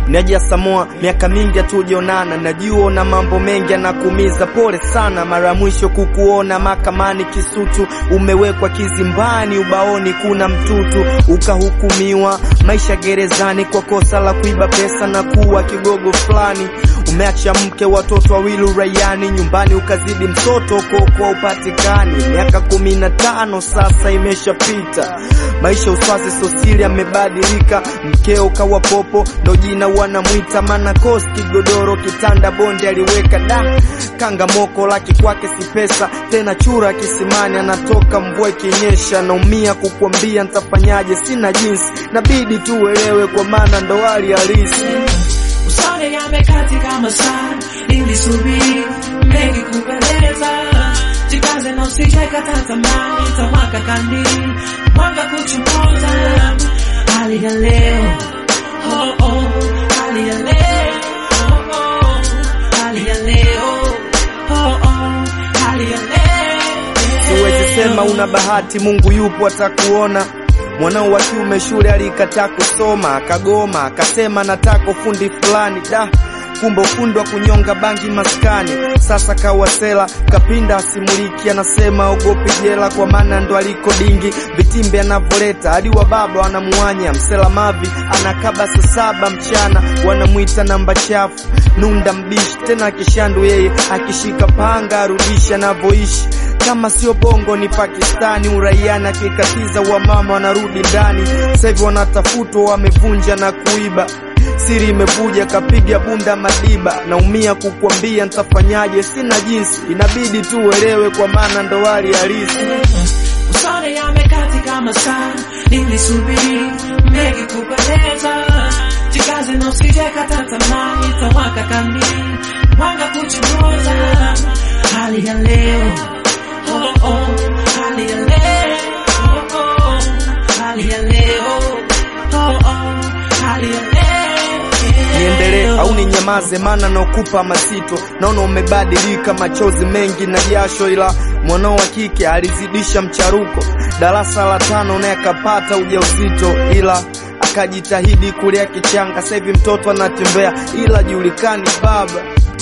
Naja Samoa, miaka mingi hatujaonana, najua na mambo mengi yanakuumiza, pole sana. Mara mwisho kukuona mahakamani Kisutu, umewekwa kizimbani, ubaoni kuna mtutu, ukahukumiwa maisha gerezani kwa kosa la kuiba pesa na kuwa kigogo fulani. Umeacha mke, watoto wawili uraiani, nyumbani ukazidi mtoto kokwa upatikani. Miaka kumi na tano sasa imeshapita, maisha uswazi sosili amebadilika, mkeo kawa popo ndo jina wanamwita, mana kosi kigodoro kitanda bonde aliweka da kanga moko laki kwake si pesa tena, chura kisimani anatoka mvua ikinyesha. Naumia kukwambia ntafanyaje, sina jinsi, nabidi tu uelewe kwa maana ndo hali halisi. Usone yamekatika masaa, nilisubiri mengi kupeleza, jikaze na usije kata tamaa, itawaka kandili mwanga kuchomoza. Hali ya leo oh, oh, hali ya leo oh, oh, hali ya leo oh, oh, hali ya leo Siwezi sema una bahati, Mungu yupo atakuona. Mwanao wa kiume shule alikataa kusoma, akagoma, akasema nataka ufundi fulani. Da, kumbe ufundi wa kunyonga bangi maskani. Sasa kawasela kapinda asimuliki, anasema ogopi jela, kwa maana ndo aliko dingi. Vitimbi anavoleta hadi wa baba wanamuanya, msela mavi anakaba saa saba mchana, wanamwita namba chafu, nunda mbishi tena akishandu yeye akishika panga arudisha anavyoishi kama sio bongo ni Pakistani, uraiani akikatiza wamama wanarudi ndani. Sasa hivi wanatafutwa, wamevunja na kuiba, siri imevuja, kapiga bunda Madiba. Naumia kukwambia ntafanyaje, sina jinsi, inabidi tu uelewe, kwa maana ndo hali halisi. Usone yamekatika masaa, nilisubiri mengi kupeleza, jikaze na usije kata tamaa, itawaka kandili mwanga kuchomoza. Hali ya leo oh, oh, hali ya leo oh, oh, hali ya leo oh, oh, hali ya leo Niendelee au ninyamaze? Maana naokupa mazito, naona umebadilika, machozi mengi na jasho, ila mwanao wa kike alizidisha mcharuko. Darasa la tano naye akapata ujauzito, ila akajitahidi kulea kichanga. Sasa hivi mtoto anatembea, ila julikani baba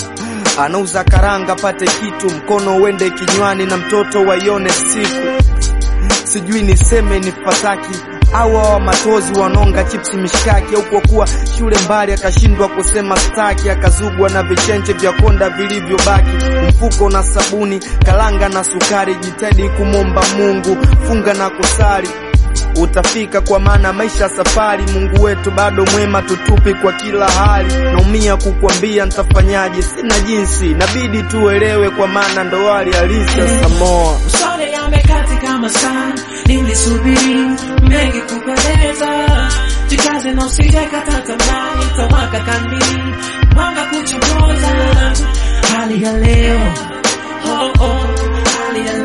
anauza karanga, pate kitu mkono uende kinywani, na mtoto waione siku sijui niseme ni fataki au hawa matozi wanonga chipsi mishkaki, au kwa kuwa shule mbali akashindwa kusema staki, akazugwa na vichenche vya konda vilivyobaki, mfuko na sabuni, kalanga na sukari. Jitahidi kumwomba Mungu, funga na kusali utafika kwa maana maisha safari. Mungu wetu bado mwema, tutupi kwa kila hali. Naumia kukwambia ntafanyaje, sina jinsi, nabidi tuelewe, kwa maana ndo hali halisi ya Samoa. Usone yamekatika masaa, nilisubiri mengi kupeleza, jikaze na usije kata tamaa, itawaka kandili mwanga kuchomoza. Hali ya leo oh, oh, hali ya